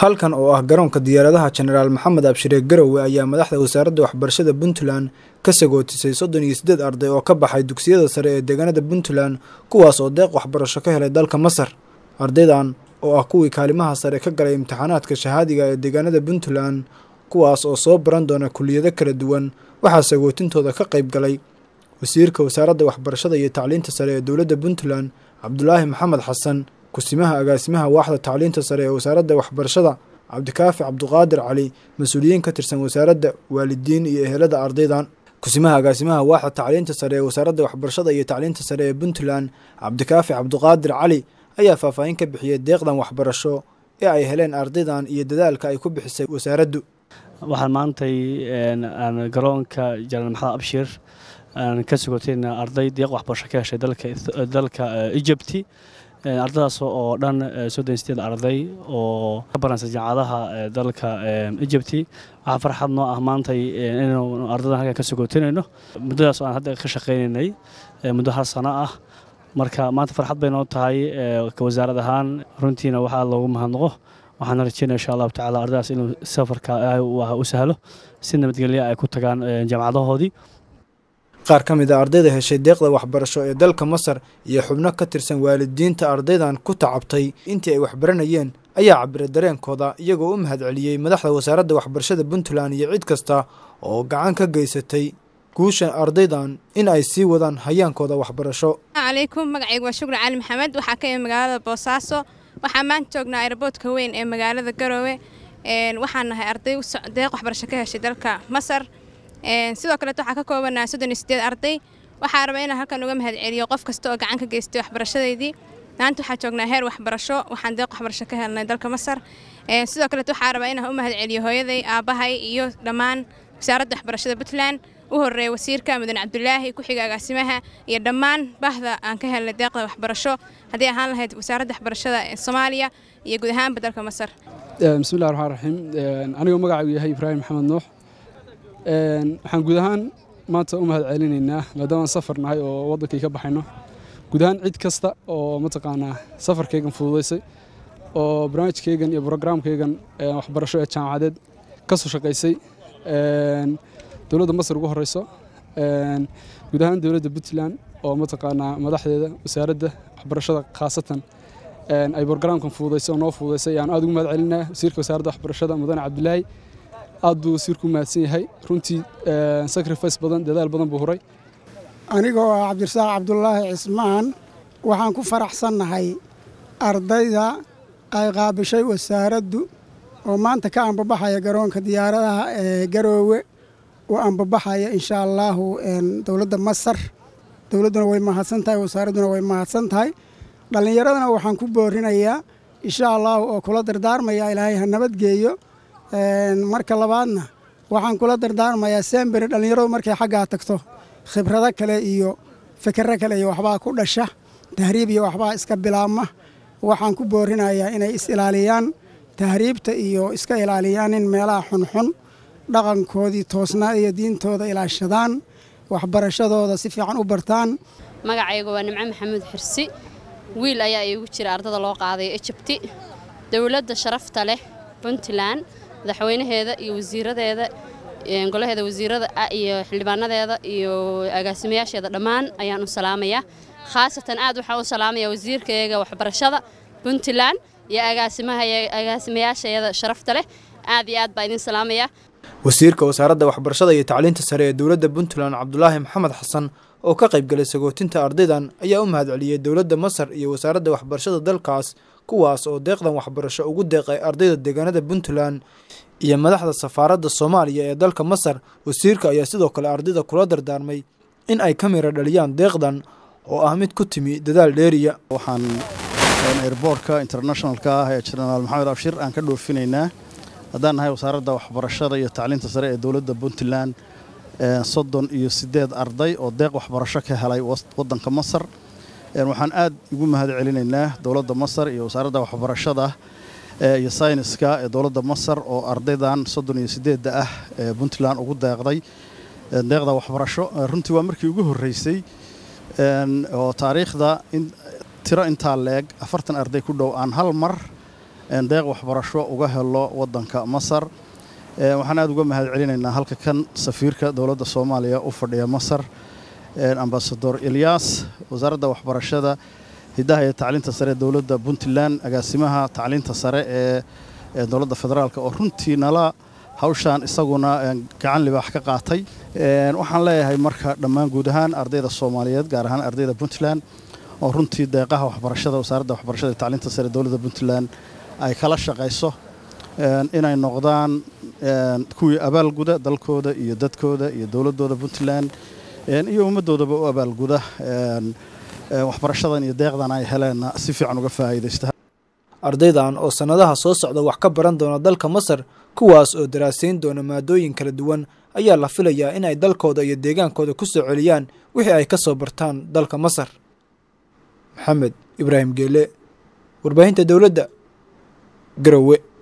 halkan oo ah garoonka diyaaradaha jenaraal maxamed abshire garowe ayaa madaxda wasaaradda waxbarashada puntland ka sagootisay soddon iyo siddeed arday oo ka baxay dugsiyada sare ee deegaanada puntland kuwaas oo deeq waxbarasho ka helay dalka masar ardaydan oo ah kuwii kaalimaha sare ka galay imtixaanaadka shahaadiga ee deegaanada puntland kuwaas oo soo baran doona kuliyado kala duwan waxaa sagootintooda ka qayb galay wasiirka wasaaradda waxbarashada iyo tacliinta sare ee dowladda puntland cabdulaahi maxamed xasan kusimaha agaasimaha waaxda tacliinta sare ee wasaaradda waxbarashada cabdikaafi cabduqaadir cali mas-uuliyiin ka tirsan wasaaradda waalidiin iyo ehelada ardaydan kusimaha agaasimaha waaxda tacliinta sare ee wasaaradda waxbarashada iyo tacliinta sare ee puntland cabdikaafi cabduqaadir cali ayaa faahfaahin ka bixiyey deeqdan waxbarasho ee ay heleen ardaydan iyo dadaalka ay ku bixisay wasaaraddu waxaan maantay garoonka janaal maxamed abshir aan ka sugotayna arday deeq waxbarasho ka heshay dalka ejibti ardadaas oo dhan soddon sideed arday oo ka baransa jaamacadaha dalka ejibti waxaa farxad noo ah maantay inaynu ardadan halkan ka sugotinayno muddadaas oo aan hadda ka shaqaynaynay muddo hal sano ah marka maanta farxad bay noo tahay wasaarad ahaan runtiina waxaa loogu mahadnaqo waxaana rajeynaya insha allahu tacala ardadaas inuu safarka u sahlo si nabadgelya ay ku tagaan jaamacadahoodii qaar ka mid a ardayda heshay deeqda waxbarasho ee dalka masar iyo xubno ka tirsan waalidiinta ardaydan ku tacabtay intii ay waxbaranayeen ayaa cabira dareenkooda iyagoo u mahadceliyey madaxda wasaaradda waxbarashada puntland iyo cid kasta oo gacan ka geysatay guusha ardaydan in ay sii wadaan hayaankooda waxbarasho calaykum magacaygu waa shukri cali maxamed waxaa ka imid magaalada boosaaso waxaa maanta joognaa airboodka weyn ee magaalada garoowe waxaan nahay arday deeq waxbarasho ka heshay dalka masar sidoo kaleet waxaa ka koobanaha soddon iyo sideed arday waxaa raba inaan halkan uga mahad celiyo qof kasta oo gacan ka geystay waxbarashadeydii maanta waxaa joognaa heer waxbarasho waxaan deeq waxbarasho ka helnay dalka masar sidoo kaleet waxaa rabaa inaan u mahad celiyo hooyaday aabbahay iyo dhammaan wasaaradda waxbarashada puntland u horeeya wasiirka mudan cabdulaahi ku-xiga agaasimaha iyo dhammaan bahda aan ka helnay deeqda waxbarasho haddii ahaan lahayd wasaaradda waxbarashada ee soomaaliya iyo guud ahaanba dalka masar bismillahi raxmaan raxiim anigoo magacaygu yahay ibraahim maxamed nuux waxaan guud ahaan maanta u mahad celinaynaa maadaama safar nahay oo waddankii ka baxayno guud ahaan cid kasta oo mataqaanaa safarkaygan fududaysay oo barnaamijkaygan iyo brograamkaygan waxbarasho ee jaamacadeed ka soo shaqaysay dowladda masar ugu horeyso guud ahaan dowladda puntland oo mataqaanaa madaxdeeda wasaaradda waxbarashada khaasatan ay brograamkan fududaysay oo noo fududaysay ayaan aad ugu mahad celinaa wasiirka wasaaradda waxbarashada mudane cabdilaahi aad buu wasiirku mahadsan yahay runtii sacrifice badan dadaal badan buu huray anigoo ah cabdirasaaq cabdulaahi cismaan waxaan ku faraxsannahay ardayda ay qaabishay wasaaraddu oo maanta ka ambabaxaya garoonka diyaaradaha ee garoowe oo ambabaxaya insha allaahu dowladda masar dowladduna way mahadsan tahay wasaaradduna way mahadsan tahay dhallinyaradana waxaan ku boorinayaa insha allaahu oo kula dardaarmaya ilaahay ha nabadgeeyo marka labaadna waxaan kula dardaarmayaa semberi dhallinyaradu markay xaggaa tagto khibrado kale iyo fikirro kale iyo waxbaa ku dhasha tahriib iyo waxbaa iska bilaabma waxaan ku boorinayaa inay is-ilaaliyaan tahriibta iyo iska ilaaliyaan in meelaha xunxun dhaqankoodii toosnaa iyo diintooda ilaashadaan waxbarashadooda si fiican u bartaan magacaygu waa nimco maxamuud xirsi wiil ayaa iigu jira ardada loo qaaday ejibti dowladda sharafta leh puntland madaxweynaheeda iyo wasiiradeeda golaheeda wasiirada iyo xildhibaanadeeda iyo agaasimayaasheeda dhammaan ayaan u salaamayaa khaasatan aad waxaan u salaamayaa wasiirkayaga waxbarashada puntland iyo agaasimayaasheeda sharafta leh aad iyo aad baa idin salaamayaa wasiirka wasaaradda waxbarashada iyo tacliinta sare ee dowladda puntland cabdulaahi maxamed xasan oo ka qayb galay sagootinta ardaydan ayaa u mahad celiyey dowladda masar iyo wasaaradda waxbarashada dalkaas kuwaas oo deeqdan waxbarasho ugu deeqay ardayda deegaanada puntland iyo madaxda safaaradda soomaaliya ee dalka masar wasiirka ayaa sidoo kale ardayda kula dardaarmay in ay ka mira dhaliyaan deeqdan oo ah mid ku timi dadaal dheeriya waxaan airboortka internationalka ah ee jenaraal maxamed abshir aan ka dhoofinaynaa haddaan nahay wasaaradda waxbarashada iyo tacliinta sare ee dowladda puntland soddon iyo siddeed arday oo deeq waxbarasho ka helay waddanka masar waxaan aad ugu mahad celinaynaa dowladda masar iyo wasaaradda waxbarashada iyo sayniska ee dowladda masar oo ardaydan soddon iyo siddeedda ah ee puntland ugu deeqday deeqda waxbarasho runtii waa markii ugu horreysay oo taariikhda tiro intaa leeg afartan arday ku dhow aan hal mar deeq waxbarasho uga helo waddanka masar waxaan aada uga mahad celinaynaa halka kan safiirka dowladda soomaaliya u fadhiya masar ambasador elyaas wasaaradda waxbarashada hiddaha iyo tacliinta sare ee dowladda puntland agaasimaha tacliinta sare ee dowladda federaalk oo runtii nala hawshaan isaguna gacan libaax ka qaatay waxaan leeyahay marka dhammaan guud ahaan ardayda soomaaliyeed gaar ahaan ardayda puntland oo runtii deeqaha waxbarashada wasaaradda waxbarashada iyo tacliinta sare ee dowladda puntland ay kala shaqayso inay noqdaan kuwii abaalguda dalkooda iyo dadkooda iyo dowladooda puntland iyo ummaddoodaba u abaalguda waxbarashadan iyo deeqdan ay heleenna si fiican uga faa'iidaysta ardaydan oo sannadaha soo socda wax ka baran doona dalka masar kuwaas oo daraasayn doona maadooyin kala duwan ayaa la filayaa in ay dalkooda iyo deegaankooda ku soo celiyaan wixii ay ka soo bartaan dalka masar maxamed ibraahim geele warbaahinta dowladda garowe